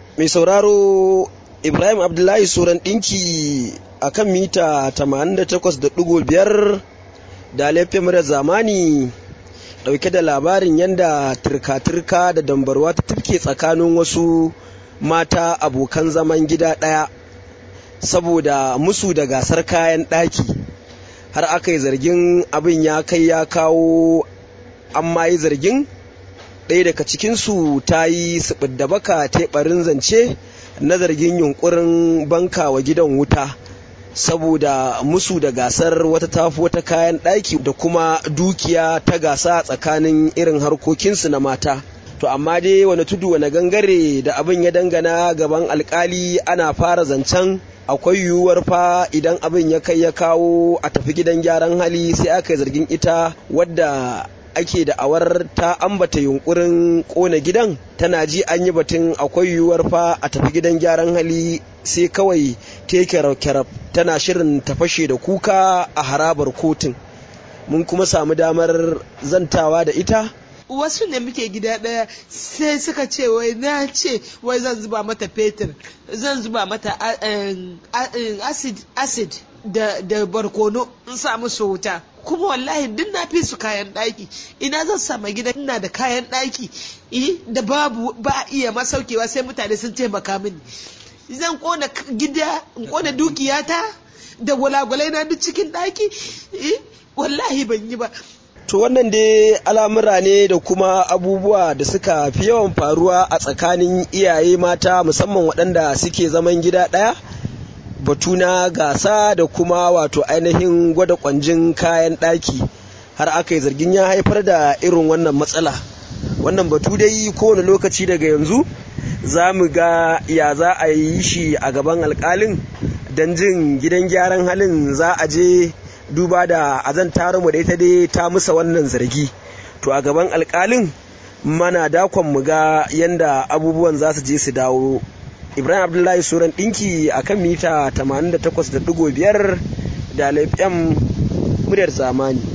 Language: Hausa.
mai sauraro ibrahim abdullahi suran ɗinki a kan mita 88.5 da laifin da zamani ɗauke da labarin yadda turka-turka da dambarwa ta tafke tsakanin wasu mata abokan zaman gida ɗaya saboda musu da gasar kayan ɗaki har aka yi zargin abin ya kai ya kawo an ma yi zargin ɗaya daga cikinsu ta yi da baka teɓarin zance na zargin yunkurin banka wa gidan wuta saboda musu da gasar wata tafi wata kayan ɗaki da kuma dukiya ta gasa tsakanin irin harkokinsu na mata to amma dai wani tudu wani gangare da abin ya dangana gaban alkali ana fara zancen akwai yiwuwar fa idan abin ya kai ya kawo a tafi gidan gyaran hali sai aka yi zargin ita wadda ake da awar ta ambata yunkurin kona gidan tana ji an yi batun akwai yiwuwar fa a tafi gidan gyaran hali sai kawai ta kyarab tana shirin ta fashe da kuka a harabar kotun mun kuma samu damar zantawa da ita wasu ne muke gida ɗaya sai suka ce wai na ce wai zan zuba mata fetur zan zuba mata acid acid da, da barkono in sa musu wuta kuma wallahi duk na fi su kayan ɗaki ina zan sama gida ina da kayan ɗaki da babu ba iya masaukewa sai mutane sun taimaka mini zan kona gida in kona dukiyata da gwalagwalai na duk cikin ɗaki wallahi ban yi ba To wannan dai al'amura ne da kuma abubuwa da suka fi yawan faruwa a tsakanin iyaye mata musamman waɗanda suke zaman gida ɗaya batu na gasa da kuma wato ainihin gwada kwanjin kayan ɗaki har aka yi zargin ya haifar da irin wannan matsala wannan batu dai kowane lokaci daga yanzu za mu ga ya za a yi shi a gaban alkalin don jin gidan gyaran halin za a je duba da azan mu da ita dai ta musa wannan zargi to a gaban alkalin mana dakon mu ga yanda abubuwan za su je su dawo ibrahim abdullahi suran dinki a kan mita 88.5 da laifin muryar zamani